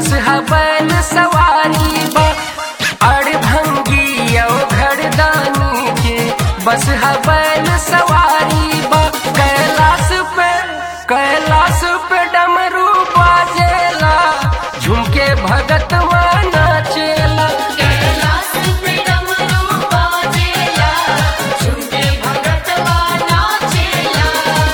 बस हबैल सवारी बा अड़भंगी और घरदानी के बस हबैल सवारी बा कैलाश पे कैलाश पे डमरू बाजेला झुमके भगत नाचेला कैलाश पे डमरू बाजेला झुमके भगतवा नाचेला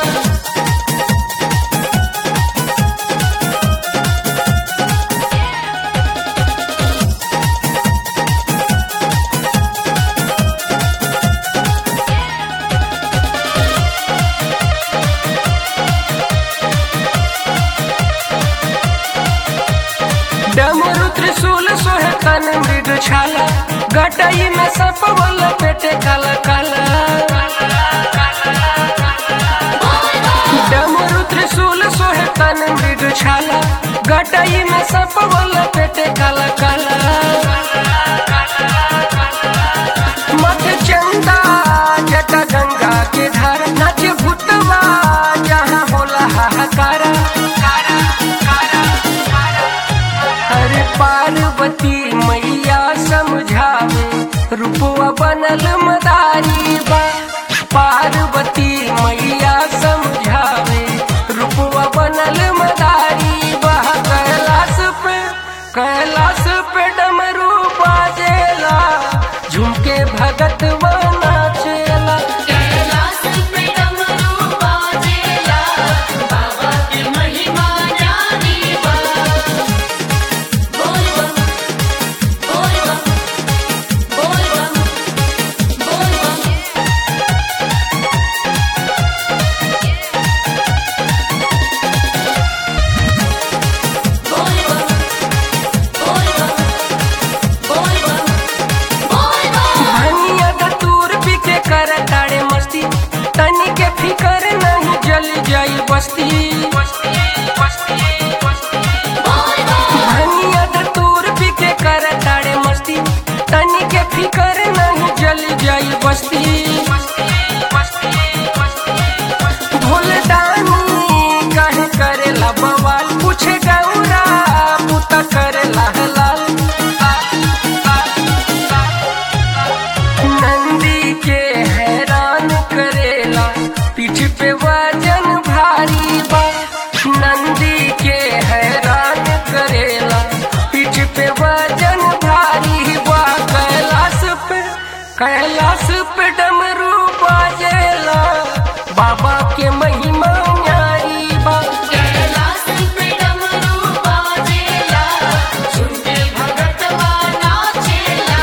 डमरू त्रिशूल सोहे तन मृग छाला गटई में सप वल पेटे काला काला डमरू त्रिशूल सोहे तन मृग छाला गटई में सप वल पेटे काला काला मत चंदा जटा गंगा के धार नच भूतवा जहाँ होला हाहाकारा अरे पार्वती मैया समझावे रूपवा बनल मदारी बा पार्वती मैया समझावे रूपवा बनल मदारी बा कैलाश पे कैलाश पे डमरू बाजेला झुमके भगत नाचेला कैलाश पे डमरू बाजेला बाबा की महिमा जानी बा बोल बम बोल बम बोल बम बोल बम बोल बम बोल बम बोल बम बोल बम भनिया दतूर पी के कर ताड़े मस्ती तनी के फिकर नहीं जल जाई बस्ती भनिया दतूर पी के कर ताड़े मस्ती तनी के फिकर नहीं जल जाई बस्ती भोले दानी काहे करेला बवाल पूछे गौरा पुता करेला हलाल नंदी के हैरान करेला पीठ पे वजन भारी बा नंदी के हैरान करेला पीठ पे वजन भारी बा कैलाश पे कैलाश पे डमरू बाजेला बाबा के महिमा न्यारी बा कैलाश पे डमरू बाजेला झुमके भगतवा नाचेला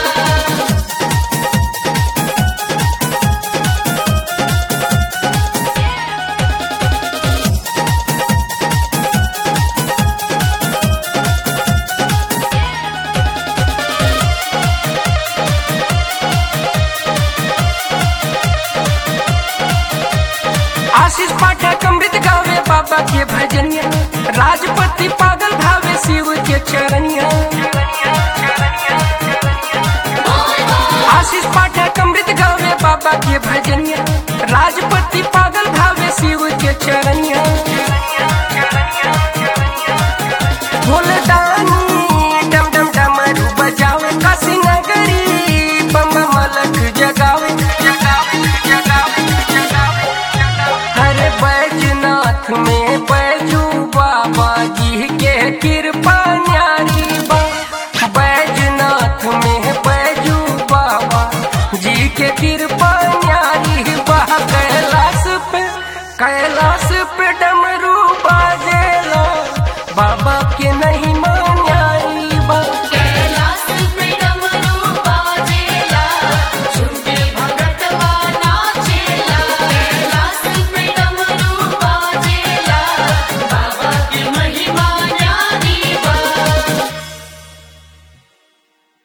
आशीष पाठक अमृत गावे बाबा के भजनिया राजपति पागल भावे शिव के चरनिया आशीष पाठक अमृत गावे बाबा के भजनिया